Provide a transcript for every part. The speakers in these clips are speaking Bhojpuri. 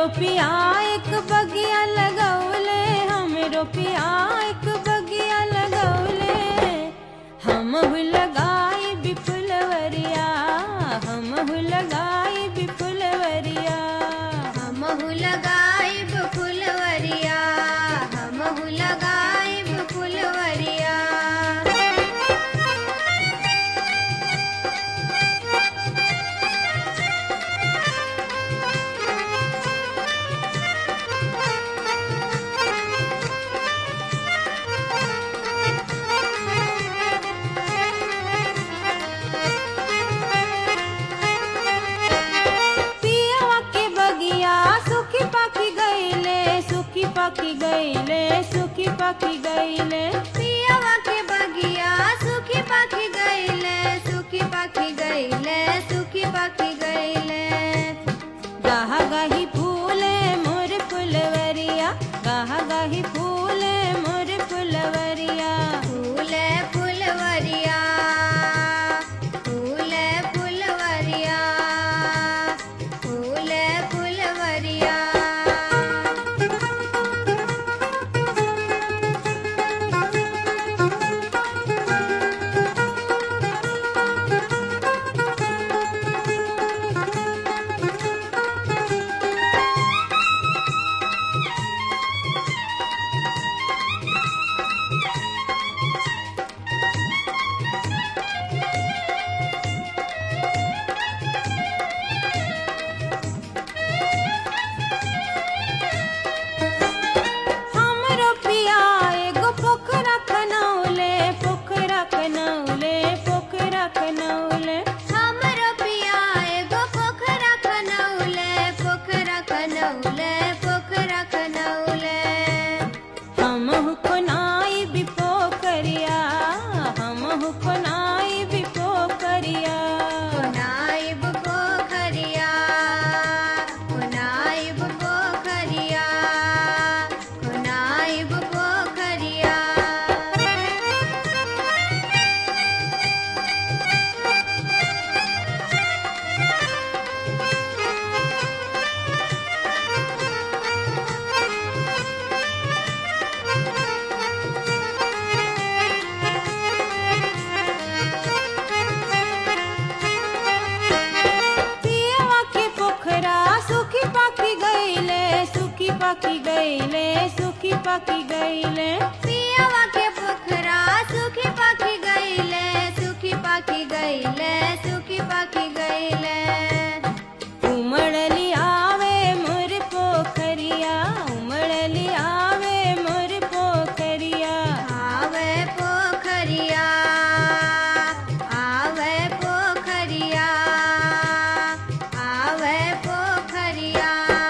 हमरो पिया एक बगिया लगौले हमरो पिया एक बगिया लगौले हम लगाई बिपुलवरिया हम लगाई बिपुलवरिया हमहु लगाइब फुलवरिया हमहु लगाइब फुलवरिया पियवा के बगिया सुखी पाखी गईले सुखी पाखी गईले सुखी पाखी गईले पियवा के बगिया सुखी पाखी गईले सुखी पाखी गईले सुखी पाखी गईले गाहा गाही फूले मोर फुलवरिया गाहा गाही फूले मोर फुलवरिया फूले फुलवरिया फूले फुलवरिया फूले फुलवरिया हमरो पिया एगो पोखरा खनौले पोखरा खनौले पोखरा खनौले हमरो पिया एगो पोखरा खनौले पोखरा खनौले पोखरा खनौले हम कोनाई भी पोखरिया हम कोनाई भी पोखरिया नाइब पोखरिया नाइब पोखरिया नाइब पोखरिया पियवा के पोखरा सुखी पाखी गईले सुखी पाखी गईले सुखी पाखी गईले पियवा के पोखरा सुखी पाखी गईले सुखी पाखी गईले सुखी पाखी गईले उमड़ली आवे मोर पोखरिया उमड़ली आवे मोर पोखरिया आवे पोखरिया आवे पोखरिया आवे पोखरिया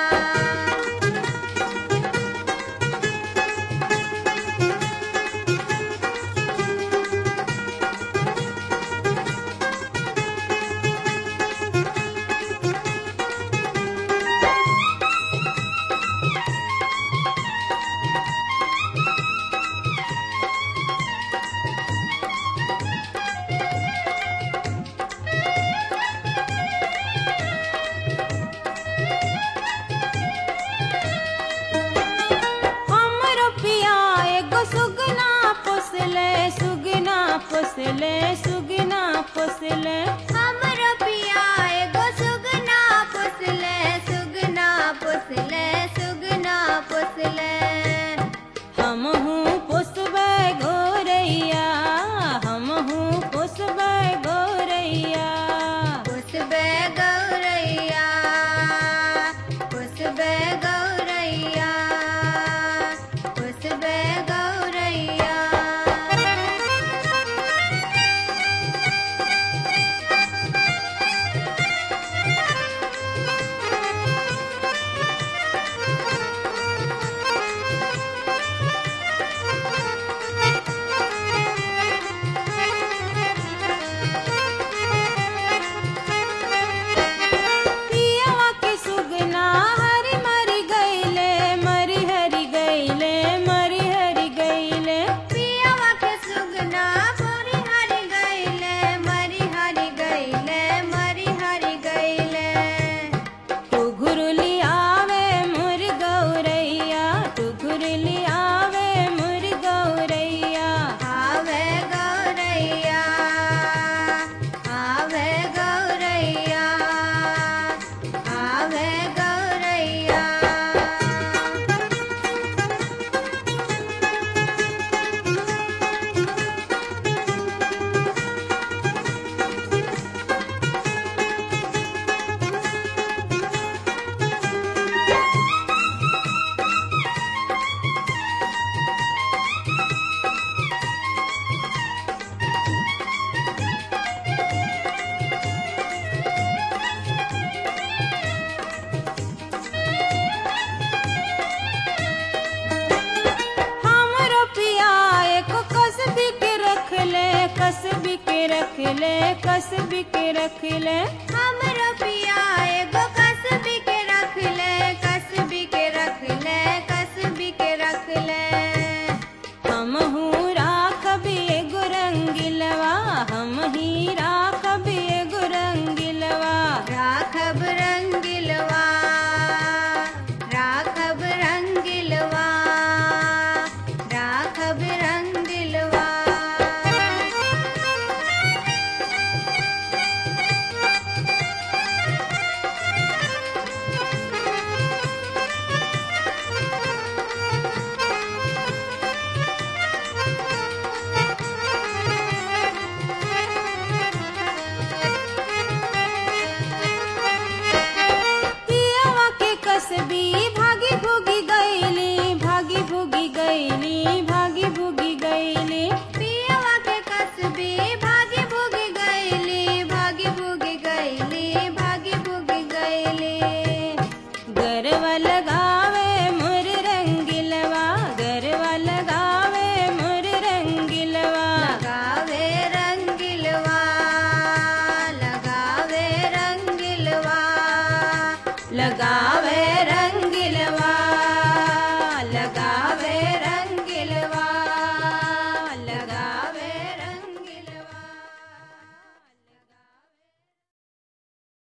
हमरो पिया एगो सुगना पोसले सुगना पोसले सुगना पोसले हमरो पिया एगो सुगना पोसले सुगना पोसले सुगना पोसले हम हूँ पोसबे गोरैया हम हूँ पोसबे गोरैया पुसबे गौरैया पुसबे गौरैया पुसबे गौरैया ले कसबी के रख ले हमरो पिया एगो कसबी के रख ले कसबी के रख ले कसबी के रख ले हम राखबी एगो रंगिलवा हम ही राखबी एगो रंगिलवा राखब रंगिलवा राखब रंगिलवा राखब रंगिलवा पियावा के कसबी भागी भूगी गईली भागी भूगी गईली भागी भूगी गईली पियवा के कसबी भागी भूगी गईली भागी भूगी गईली भागी भूगी गईली गरवा लगावे मोर रंगिलवा गरवा लगावे मोर रंगिलवा लगावे रंगिलवा लगावे रंगिलवा लगावे